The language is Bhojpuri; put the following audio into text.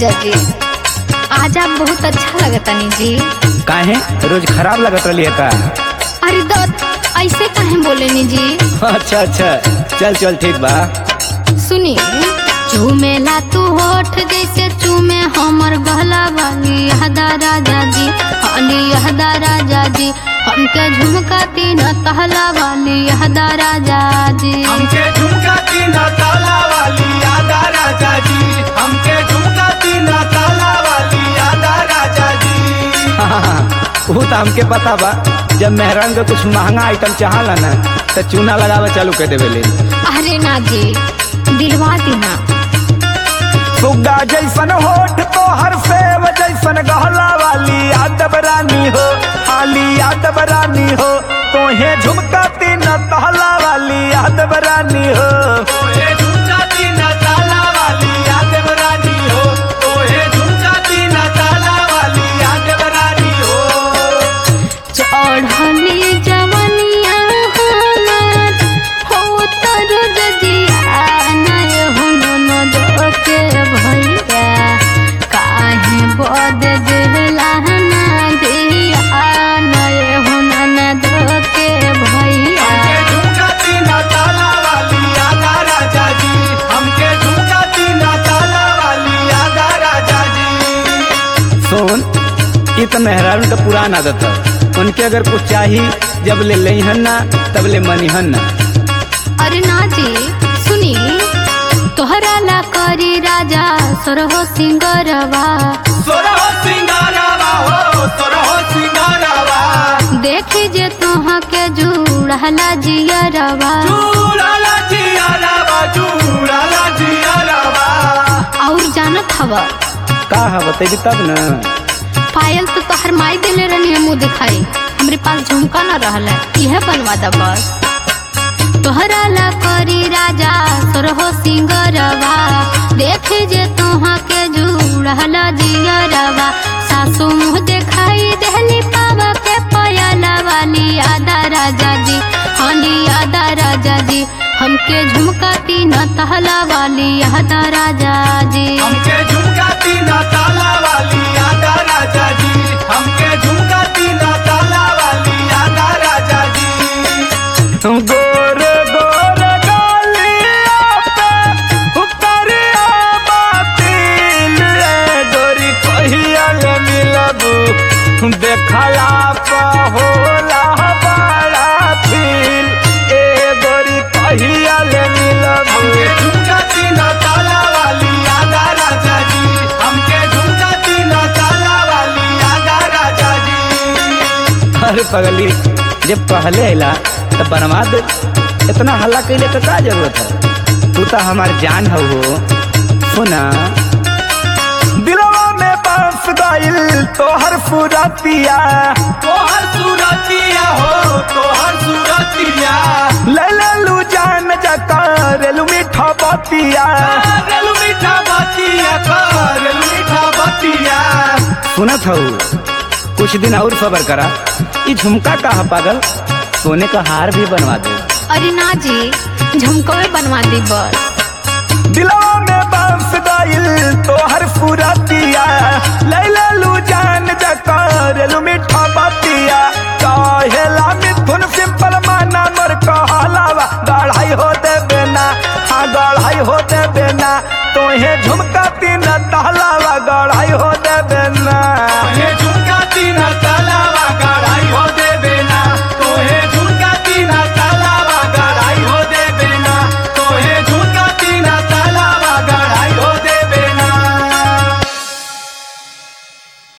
राजा जी आज आप बहुत अच्छा लगतनी जी काहे रोज खराब लगत रही है का अरे दत्त ऐसे काहे बोलेनी जी अच्छा अच्छा चल चल ठीक बा सुनी चूमेला तू होठ जैसे चूमे हमर गहला वाली यहदा राजा जी हाली यहदा राजा जी हमके झुमका तीन तहला वाली यहदा राजा जी हमके झुमका तीन ताला वाली यादा राजा जी हमके झुमका तीन ताला वाली यादा राजा जी वो तो हमके पता बा जब मेहरान के कुछ महंगा आइटम चाहला ना तो चूना लगावे चालू कर देवे ले अरे ना जी दिलवा दीना सुग्गा जैसन होठ तो हर सेव जैसन गहला वाली यादव रानी हो हाली यादव रानी हो तोहे झुमका तीन तहला वाली यादव रानी हो ओहे झुमका तीन ताला वाली यादव रानी हो ओहे झुमका तीन ताला वाली यादव रानी हो चढ़ली जवनिया हमार हो तर जजिया नय हो न के भैया काहे बद देला ना दिया नय हो न के भैया हमके झुमका तीन ताला वाली यादा राजा जी हमके झुमका तीन ताला वाली यादा राजा जी सुन ये तो मेहरान का पुराना आदत है उनके अगर कुछ चाहिए जब ले लईहन ना तब ले मनीहन ना अरे ना जी सुनी तोहरा ला करी राजा सरहो सिंगरवा सोरहो सिंगारावा हो सोरहो सिंगारावा देखी जे तोहा के जुड़हला जियरवा चूड़ाला जियारावा चूड़ाला जियारावा और जानत हवा का है बतेगी तब ना पायल तो तोहर माई देले रहनी मुँह दिखाई हमरे पास झुमका न रहला यह बनवा दा बस तोहरा ला करी राजा सरहो सिंगरवा देखी जे तोहा के जुड़हला जियरवा सासू मुँह दिखाई देहली पावा के पयला वाली आदा राजा जी हाली आदा राजा जी हमके झुमका तीन तहला वाली आदा राजा जी हमके झुमका तीन ताला वाली यादा राजा जी हमके झुमका तीन ताला वाली यादा राजा जी गोर गोर गालिया पे उतरिया बातिल रे गोरी कहिया ले मिलबू देखला पा होला बड़ा फील ए गोरी कहिया ले मिलबू हमके झुमका तीन ताला वाली यादा राजा जी हमके झुमका तीन ताला वाली यादा राजा जी अरे पगली जब पहले अला तो बनवा दे इतना हल्ला कैले का का जरूरत है तू तो हमार जान हो हो सुना दिलवा में बस गइल तोहर फुरतिया तोहर सूरतिया हो तोहर सूरतिया ले ले लू जान जकार लू मीठा बतिया रेलू मीठा बतिया रेलू मीठा बतिया सुनत हो कुछ दिन और सबर करा ये झुमका का है पागल सोने का हार भी बनवा दे अरे ना जी झुमकवे बनवा दी बस दिलवा में बस गइल तोहर फुरतिया लैला लू जान जकार लू मीठा बतिया कहेला मिथुन सिंपल माना मोर कहलावा गढ़ाई हो दे बेना हाँ गढ़ाई हो दे बेना तोहे झुमका